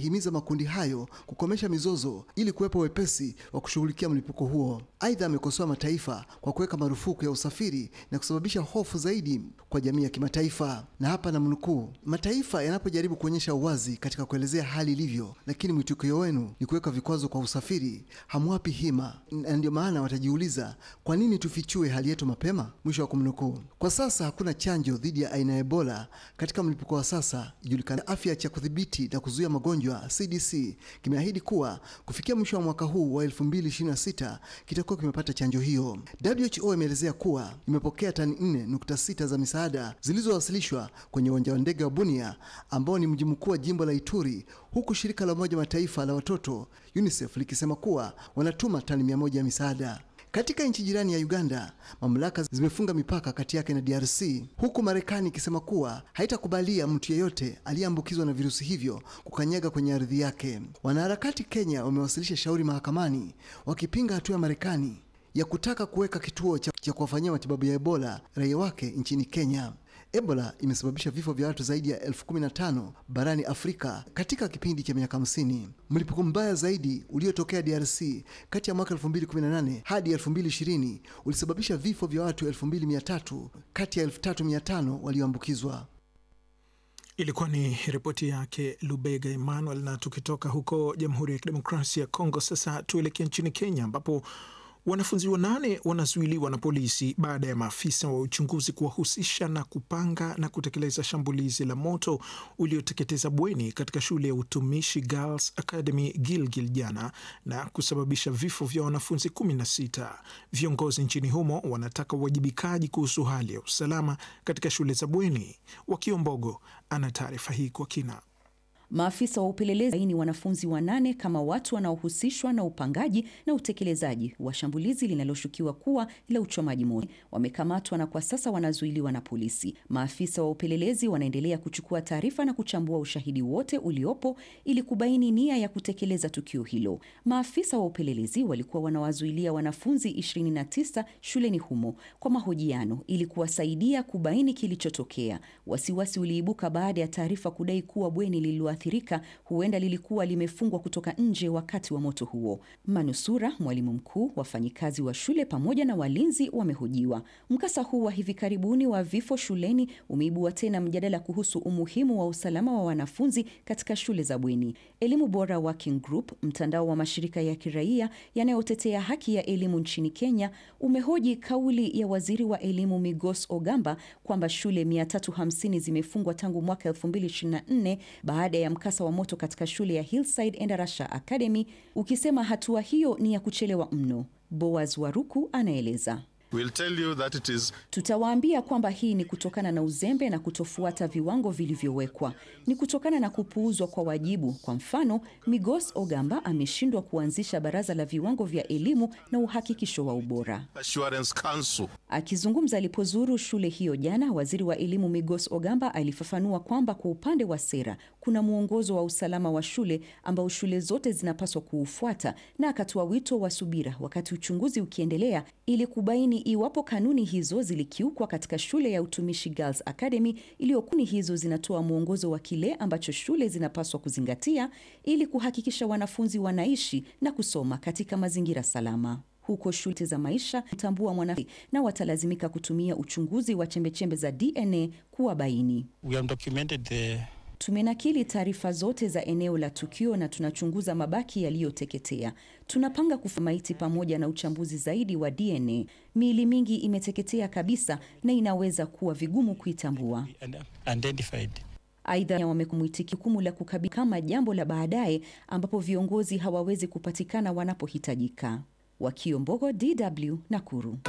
amehimiza makundi hayo kukomesha mizozo ili kuwepo wepesi wa kushughulikia mlipuko huo. Aidha, amekosoa mataifa kwa kuweka marufuku ya usafiri na kusababisha hofu zaidi kwa jamii ya kimataifa. Na hapa na mnukuu, mataifa yanapojaribu kuonyesha uwazi katika kuelezea hali ilivyo, lakini mwitikio wenu ni kuweka vikwazo kwa usafiri, hamwapi hima, na ndio maana watajiuliza kwa nini tufichue hali yetu mapema, mwisho wa kumnukuu. Kwa sasa hakuna chanjo dhidi ya aina ya Ebola katika mlipuko wa sasa ijulikana. Afya cha kudhibiti na kuzuia magonjwa CDC kimeahidi kuwa kufikia mwisho wa mwaka huu wa 2026 kitakuwa kimepata chanjo hiyo. WHO imeelezea kuwa imepokea tani 4.6 za misaada zilizowasilishwa kwenye uwanja wa ndege wa Bunia ambao ni mji mkuu wa jimbo la Ituri, huku shirika la Umoja Mataifa la watoto UNICEF likisema kuwa wanatuma tani 100 ya misaada. Katika nchi jirani ya Uganda, mamlaka zimefunga mipaka kati yake na DRC, huku Marekani ikisema kuwa haitakubalia mtu yeyote aliyeambukizwa na virusi hivyo kukanyaga kwenye ardhi yake. Wanaharakati Kenya wamewasilisha shauri mahakamani wakipinga hatua ya Marekani ya kutaka kuweka kituo cha, cha kuwafanyia matibabu ya Ebola raia wake nchini Kenya. Ebola imesababisha vifo vya watu zaidi ya elfu kumi na tano barani Afrika katika kipindi cha miaka 50. Mlipuko mbaya zaidi uliotokea DRC kati ya mwaka 2018 hadi 2020 ulisababisha vifo vya watu 2300 kati ya 3500 walioambukizwa. Ilikuwa ni ripoti yake Lubega Emmanuel. Na tukitoka huko Jamhuri ya Kidemokrasia ya Kongo, sasa tuelekea nchini Kenya ambapo wanafunzi wanane wanazuiliwa na polisi baada ya maafisa wa uchunguzi kuwahusisha na kupanga na kutekeleza shambulizi la moto ulioteketeza bweni katika shule ya utumishi Girls Academy Gilgil jana na kusababisha vifo vya wanafunzi 16. Viongozi nchini humo wanataka uwajibikaji kuhusu hali ya usalama katika shule za bweni. Wakiombogo ana taarifa hii kwa kina. Maafisa wa upelelezi ni wanafunzi wanane kama watu wanaohusishwa na upangaji na utekelezaji wa shambulizi linaloshukiwa kuwa la uchomaji moto wamekamatwa na kwa sasa wanazuiliwa na polisi. Maafisa wa upelelezi wanaendelea kuchukua taarifa na kuchambua ushahidi wote uliopo ili kubaini nia ya kutekeleza tukio hilo. Maafisa wa upelelezi walikuwa wanawazuilia wanafunzi 29 shuleni humo kwa mahojiano ili kuwasaidia kubaini kilichotokea. Wasiwasi uliibuka baada ya taarifa kudai kuwa bweni lililo athirika huenda lilikuwa limefungwa kutoka nje wakati wa moto huo. Manusura, mwalimu mkuu, wafanyikazi wa shule pamoja na walinzi wamehojiwa. Mkasa huu wa hivi karibuni wa vifo shuleni umeibua tena mjadala kuhusu umuhimu wa usalama wa wanafunzi katika shule za bweni. Elimu Bora Working Group, mtandao wa mashirika ya kiraia yanayotetea haki ya elimu nchini Kenya, umehoji kauli ya waziri wa elimu Migos Ogamba kwamba shule 350 zimefungwa tangu mwaka 2024 baada ya mkasa wa moto katika shule ya Hillside Endarasha Academy, ukisema hatua hiyo ni ya kuchelewa mno. Boaz Waruku anaeleza. We'll tell you that it is... Tutawaambia kwamba hii ni kutokana na uzembe na kutofuata viwango vilivyowekwa, ni kutokana na kupuuzwa kwa wajibu. Kwa mfano, Migos Ogamba ameshindwa kuanzisha baraza la viwango vya elimu na uhakikisho wa ubora. Assurance Council. Akizungumza alipozuru shule hiyo jana, waziri wa elimu Migos Ogamba alifafanua kwamba kwa upande wa sera kuna mwongozo wa usalama wa shule ambao shule zote zinapaswa kuufuata, na akatoa wito wa subira wakati uchunguzi ukiendelea ili kubaini iwapo kanuni hizo zilikiukwa katika shule ya utumishi Girls Academy iliyokuni hizo zinatoa mwongozo wa kile ambacho shule zinapaswa kuzingatia ili kuhakikisha wanafunzi wanaishi na kusoma katika mazingira salama. Huko shule za maisha mtambua mwanafunzi na watalazimika kutumia uchunguzi wa chembechembe za DNA kuwabaini. We have documented the Tumenakili taarifa zote za eneo la tukio na tunachunguza mabaki yaliyoteketea. Tunapanga kufa maiti pamoja na uchambuzi zaidi wa DNA. Miili mingi imeteketea kabisa na inaweza kuwa vigumu kuitambua. identified. Aidha, wamekumwitiki jukumu la kukabili kama jambo la baadaye ambapo viongozi hawawezi kupatikana wanapohitajika. Wakiombogo, DW Nakuru.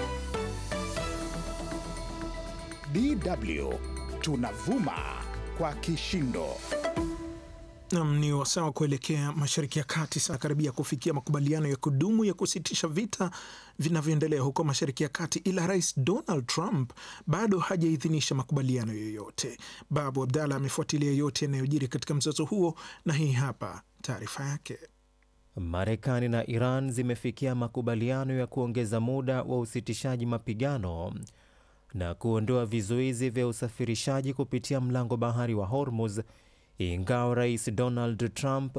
DW tunavuma kwa kishindo. Nam ni wasawa kuelekea Mashariki ya Kati, sana karibia kufikia makubaliano ya kudumu ya kusitisha vita vinavyoendelea huko Mashariki ya Kati, ila Rais Donald Trump bado hajaidhinisha makubaliano yoyote. Babu Abdallah amefuatilia yote yanayojiri katika mzozo huo, na hii hapa taarifa yake. Marekani na Iran zimefikia makubaliano ya kuongeza muda wa usitishaji mapigano na kuondoa vizuizi vya usafirishaji kupitia mlango bahari wa Hormuz, ingawa Rais Donald Trump